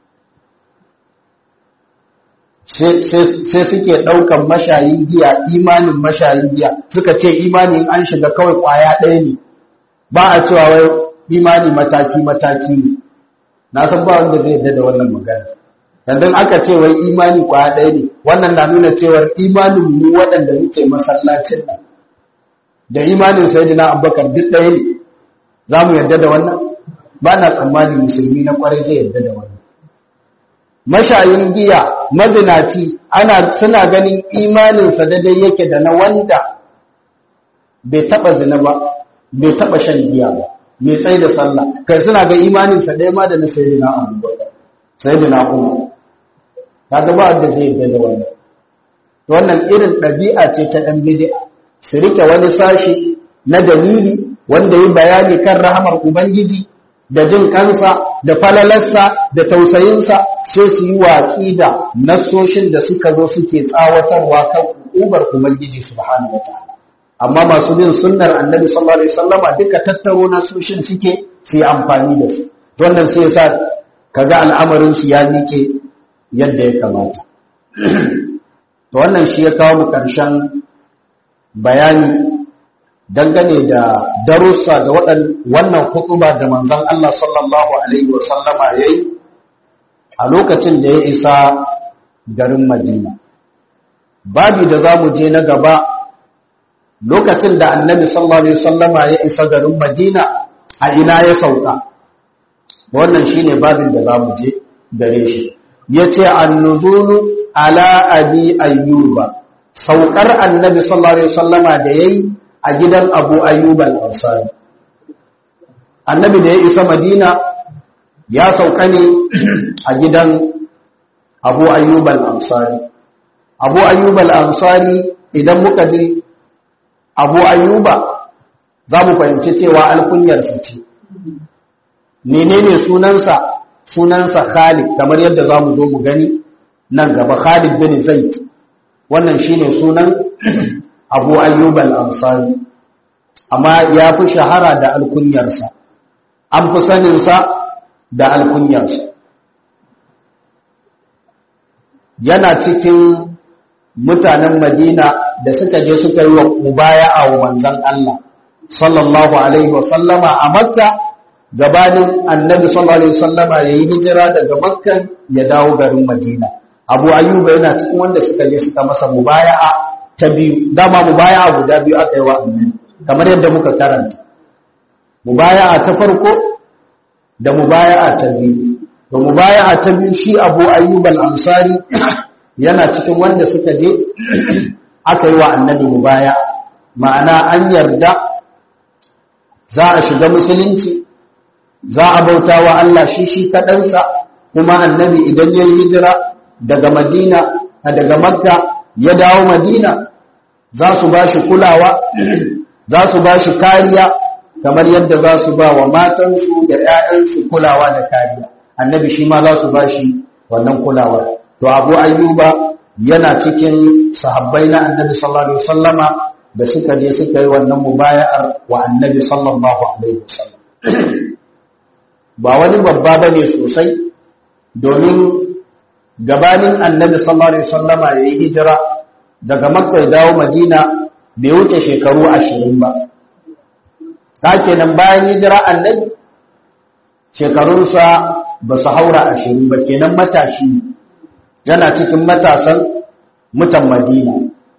sai suke ɗaukan mashayin giya imanin mashayin giya suka ce imanin an shiga kawai ƙwaya ɗaya ne ba a cewa wai imani mataki-mataki ne na san ba wanda zai yarda da wannan magana yanzu aka ce wai imani kwaya ɗaya ne wannan na nuna cewar imanin mu waɗanda muke masallacin nan da imanin sayyidina abubakar duk ɗaya ne za mu yarda da wannan ba na tsammani musulmi na kwarai zai yarda da wannan mashayin giya mazinaci ana suna ganin imaninsa daidai yake da na wanda bai taɓa zina ba bai taɓa shan giya ba mai tsaye da sallah kai suna ga imaninsa ɗaya ma da na sayyidina abubakar sayyidina umar kaga ba wanda zai yarda da wannan wannan irin ɗabi'a ce ta ɗan bid'a su rike wani sashi na dalili wanda yi bayani kan rahamar ubangiji da jin kansa da falalarsa da tausayinsa sai su yi watsi da nassoshin da suka zo suke tsawatarwa kan ubar ubangiji subhanahu wataala amma masu bin sunnar annabi sallallahu alaihi wasallama duka tattaro nassoshin suke su yi amfani da su wannan sai yasa kaga al'amarin su ya mike yadda ya kamata to wannan shi ya kawo mu karshen bayani dangane da darussa da wannan hutuba da manzon Allah sallallahu alaihi wa sallama yayi a lokacin da ya isa garin Madina babi da zamu je na gaba lokacin da annabi sallallahu alaihi wa sallama ya isa garin Madina a ina ya sauka wannan shine babin da zamu je gare shi yace an-nuzulu ala abi ayyuba saukar annabi sallallahu alaihi wasallama da yayi a gidan Abu Ayyub al-Ansari annabi da ya isa Madina ya sauka ne a gidan Abu Ayyub al-Ansari Abu Ayyub al-Ansari idan muka ji Abu Ayyuba za mu fahimci cewa alkunyar sa ce menene sunansa sunansa Khalid kamar yadda za mu zo mu gani nan gaba Khalid bin Zaid wannan shine sunan Abu Ayyub al-Ansari amma ya fi shahara da alkunyarsa an fi saninsa da alkunyarsa yana cikin mutanen Madina da suka je suka yi wa mubaya'a wa manzon Allah sallallahu alaihi wa sallama a Makka gabanin Annabi sallallahu alaihi wa sallama yayi hijira daga Makka ya dawo garin Madina Abu Ayyuba yana cikin wanda suka je suka masa mubaya'a ta biyu dama mubaya'a guda biyu aka yi wa Annabi kamar yadda muka karanta mubaya'a ta farko da mubaya'a ta biyu to mubaya'a ta biyu shi Abu Ayyub al-Ansari yana cikin wanda suka je aka yi wa Annabi mubaya'a ma'ana an yarda za a shiga musulunci za a bauta wa Allah shi shi kaɗansa kuma Annabi idan ya yi hijira daga Madina daga Makka ya dawo Madina za su ba shi kulawa za su ba shi kariya kamar yadda za su ba wa matansu da ‘ya'yansu kulawa da kariya annabi shi ma za su ba shi wannan kulawar to abu ayyuba yana cikin sahabbai na annabi sallallahu alaihi wasallama da suka je suka yi wannan mubaya'ar wa annabi sallallahu alaihi wasallam ba wani babba bane sosai domin gabanin annabi sallallahu alaihi wasallama ya yi hijira daga makka ya dawo madina bai wuce shekaru ashirin ba ta kenan bayan hijira annabi shekarunsa ba su haura ashirin ba kenan matashi yana cikin matasan mutan madina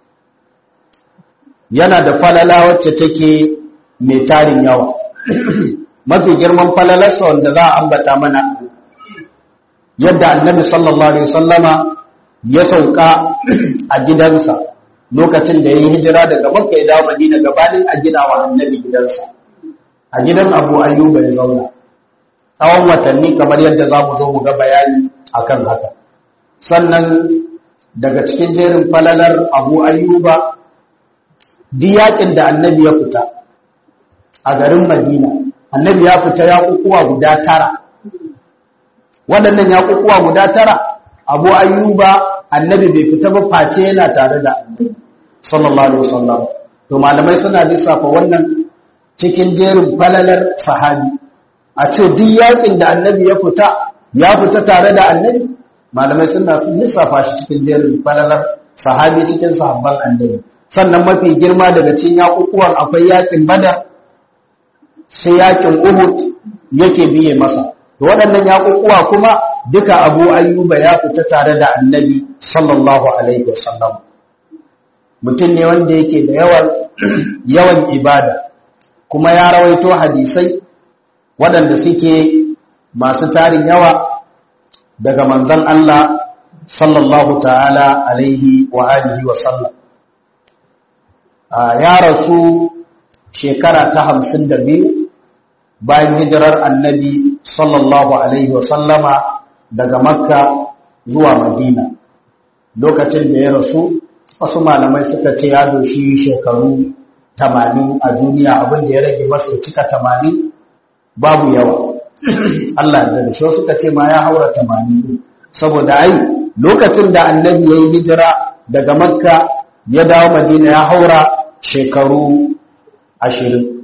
yana da falala wacce take mai tarin yawa mafi girman falalarsa wanda za a ambata mana yadda annabi sallallahu alaihi wasallama ya sauka a gidansa lokacin da ya yi hijira daga makka ya dawo madina gabanin a gina wa annabi gidansa a gidan abu ayyuba ya zauna tsawon watanni kamar yadda za mu zo mu ga bayani akan haka sannan daga cikin jerin falalar abu ayyuba diyakin da annabi ya fita a garin madina annabi ya fita ya kukuwa guda tara waɗannan ya kukuwa guda tara abu ayyuba annabi bai fita ba face yana tare da annabi sallallahu alaihi wasallam to malamai suna lissafa wannan cikin jerin falalar sahabi a ce duk yakin da annabi ya fita ya fita tare da annabi malamai suna lissafa shi cikin jerin falalar sahabi cikin sahabban annabi sannan mafi girma daga cikin yakukuwan akwai yakin badar sai yakin uhud yake biye masa waɗannan yaƙuƙuwa kuma duka abu ayyuba ya fita tare da annabi sallallahu alaihi wasallam mutum ne wanda yake da yawan yawan ibada kuma ya rawaito hadisai waɗanda suke masu tarin yawa daga manzon Allah sallallahu ta'ala alaihi wa alihi wa sallam ya rasu shekara ta hamsin da biyu bayan hijirar annabi sallallahu alaihi wa sallama daga makka zuwa madina lokacin da ya rasu wasu malamai suka ce ya doshi shekaru tamanin a duniya abinda ya rage masa cika tamanin babu yawa Allah da shi suka ce ma ya haura tamanin saboda ai lokacin da annabi ya yi hijira daga makka ya dawo madina ya haura shekaru ashirin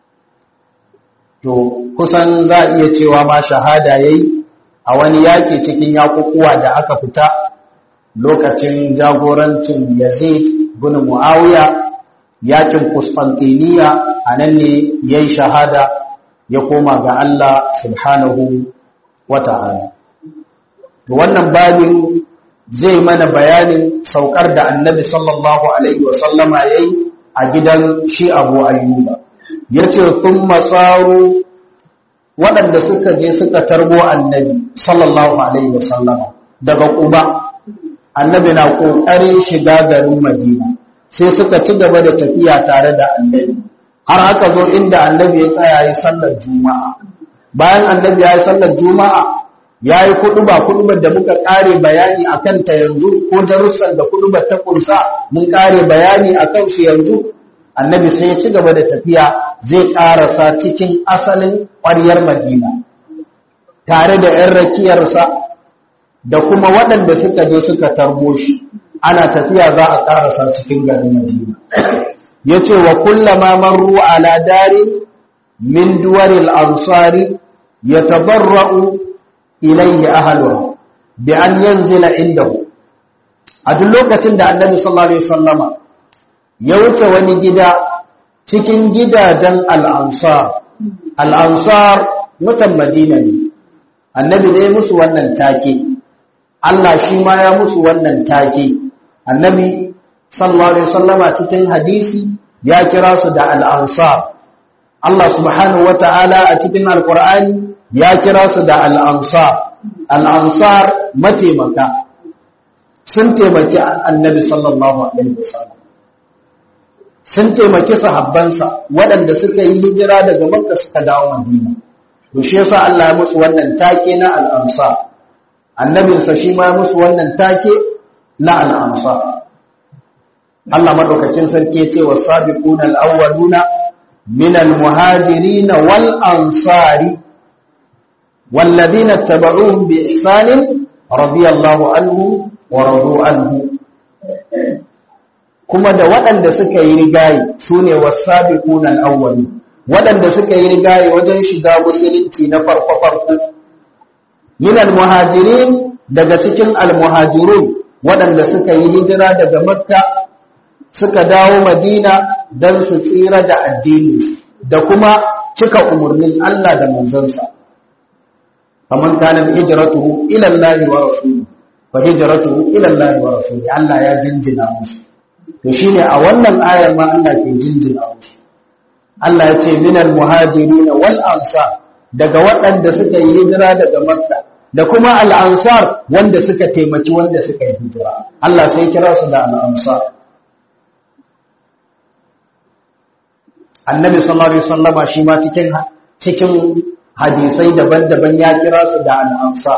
to kusan za a iya cewa ma shahada ya yi a wani yaƙi cikin yaƙuƙuwa da aka fita lokacin jagorancin yazid bin mu'awiya yaƙin Constantiniya a nan ne ya yi shahada ya koma ga Allah subhanahu wa ta'ala wannan babin zai mana bayanin saukar da annabi sallallahu alaihi wasallama ya yi a gidan shi abu ayyuba ya ce sun matsaru waɗanda suka je suka tarbo annabi sallallahu alaihi wasallama daga ƙuba annabi na ƙoƙarin shiga garin madina sai suka ci gaba da tafiya tare da annabi har aka zo inda annabi ya tsaya yi sallar juma'a bayan annabi ya yi sallar juma'a ya yi kuɗuba kuɗubar da muka ƙare bayani a kanta yanzu ko darussan da kuɗubar ta ƙunsa mun ƙare bayani a kansu yanzu annabi sai ya ci gaba da tafiya zai ƙarasa cikin asalin ƙwaryar madina tare da ‘yan rakiyarsa da kuma waɗanda suka je suka tarbo shi ana tafiya za a ƙarasa cikin garin madina ya ce wa kullama marru ala dari min duwaril ansari ya tabarra'u ilayhi ahaluha bi an yanzila indahu a duk lokacin da annabi sallallahu alaihi wasallama ya wuce wani gida cikin gidajen al'ansar al'ansar mutan madina ne annabi ne musu wannan take Allah shi ma ya musu wannan take annabi sallallahu alaihi wasallama cikin hadisi ya kira su da al'ansar Allah subhanahu wata'ala a cikin alqur'ani ya kira su da al'ansar al'ansar mataimaka sun taimaki annabi sallallahu alaihi wasallam sun taimaki sahabbansa waɗanda suka yi hijira daga makka suka dawo madina to shi yasa Allah ya musu wannan take na al'ansar annabinsa shi ma musu wannan take na al'ansar Allah madaukakin sarki ce wa sabiquna al-awwaluna min al-muhajirin wal ansari walladhina tabauhum bi ihsan radiyallahu anhu wa radu anhu kuma da waɗanda suka yi rigayi sune was-sabiquna al-awwalun waɗanda suka yi rigayi wajen shiga musulunci na farko farko min al-muhajirin daga cikin al-muhajirun waɗanda suka yi hijira daga makka suka dawo madina don su tsira da addini da kuma cika umarnin Allah da manzansa kamar kanan hijratuhu ila Allah wa rasuli fa hijratuhu ila Allah wa rasuli Allah ya jinjina musu to shine a wannan ayar ma Allah ke jinjina musu Allah ya ce minal muhajirin wal ansar daga waɗanda suka yi hijira daga Makka da kuma al ansar wanda suka taimaki wanda suka yi hijira Allah sai kira su da al ansar annabi sallallahu alaihi wasallama shi ma cikin cikin hadisai daban-daban ya kira su da al'amsa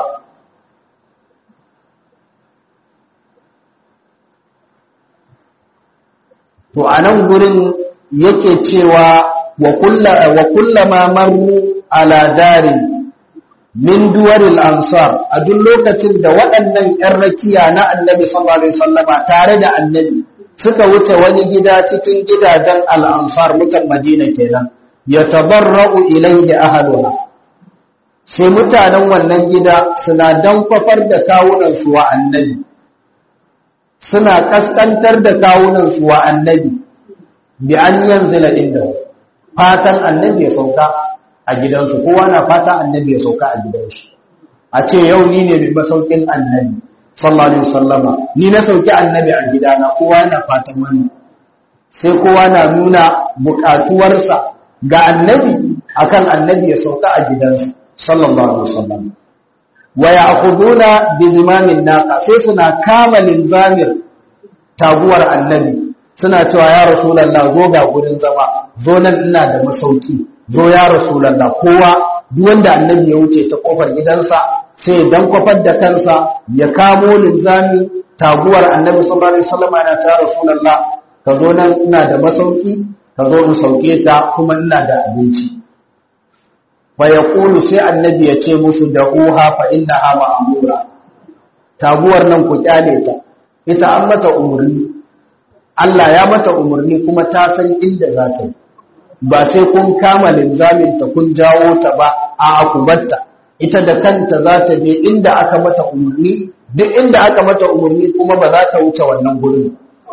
to a nan gurin yake cewa wa kullama marru ala darin min duwaril ansar a duk lokacin da waɗannan ‘yan rakiya na annabi sallallahu alaihi wasallama tare da annabi suka wuce wani gida cikin gidajen al'ansar mutan madina kenan ya tabarra'u ilayhi ahaluha sai mutanen wannan gida suna dankwafar da kawunansu wa annabi suna kaskantar da kawunansu wa annabi bi an yanzila inda fatan annabi ya sauka a a gidansu kowa na fata annabi ya sauka a gidansu a ce yau ni ne mai masaukin annabi sallallahu alaihi wasallama ni na sauki annabi a gidana kowa na fatan wannan sai kowa na nuna buƙatuwarsa ga annabi akan annabi ya sauka a gidansa sallallahu alaihi wasallam wa ya'khuduna bi zimamin naqa sai suna kama linzamir taguwar annabi suna cewa ya rasulullah zo ga gurin zama zo nan ina da masauki zo ya rasulullah kowa duk wanda annabi ya wuce ta kofar gidansa sai dan kofar da kansa ya kamo linzami taguwar annabi sallallahu alaihi wasallam yana ta rasulullah ka zo nan ina da masauki ka zo in sauke ta kuma ina da abinci fa yaqulu sai annabi ya ce musu da uha fa innaha ma'mura taguwar nan ku kyale ta ita an mata umurni Allah ya mata umurni kuma ta san inda za ta yi ba sai kun kama linzamin ta kun jawo ta ba a akubatta ita da kanta za ta je inda aka mata umurni duk inda aka mata umurni kuma ba za ta wuce wannan gurin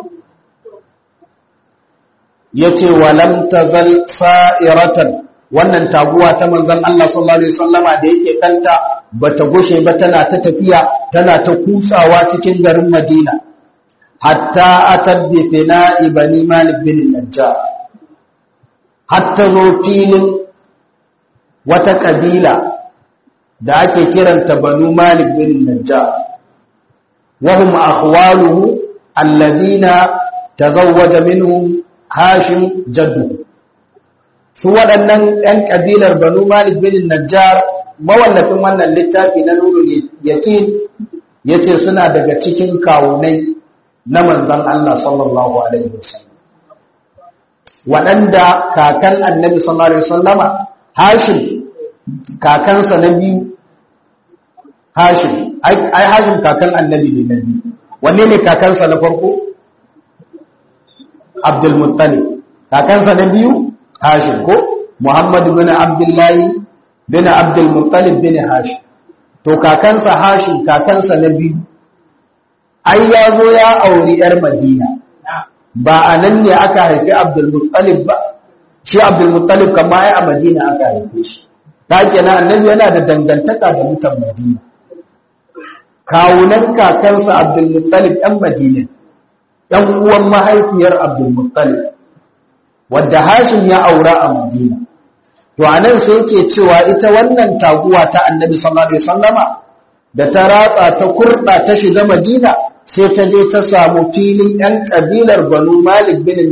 yace walam tazal sa'iratan wannan taguwa ta manzon Allah sallallahu alaihi wasallama da yake kanta bata gushe ba tana ta tafiya tana ta kutsawa cikin garin Madina hatta atad bi fina'i bani Malik bin Najjar hatta zo filin wata kabila da ake kiranta banu Malik bin Najjar wa hum akhwaluhu alladhina tazawwaja minhum Hashim jaddu su waɗannan ‘yan ƙabilar Banu Malik bin Najjar mawallafin wannan littafi na nuru yaƙin ya ce suna daga cikin kawunai na manzan Allah sallallahu Alaihi wasallam waɗanda kakan annabi sallallahu Alaihi wasallama Hashim kakansa na biyu Hashim ai Hashim kakan annabi ne na biyu wanne ne kakansa na farko? Abdulmuttalib kakansa na biyu Hashim ko Muhammad bin Abdullahi bin Abdulmuttalib bin Hashim to kakansa Hashim kakansa na biyu ai ya zo ya auri yar Madina ba a nan ne aka haifi Abdulmuttalib ba shi Abdulmuttalib kama ai a Madina aka haife shi ta kenan annabi yana da dangantaka da mutan Madina kawunan kakansa Abdulmuttalib ɗan Madina ɗan uwan mahaifiyar Abdulmuttalib wadda Hashim ya aura a Madina to anan sai yake cewa ita wannan taguwa ta Annabi sallallahu alaihi wasallama da ta ratsa ta kurda ta shiga Madina sai ta je ta samu filin ɗan kabilar Banu Malik bin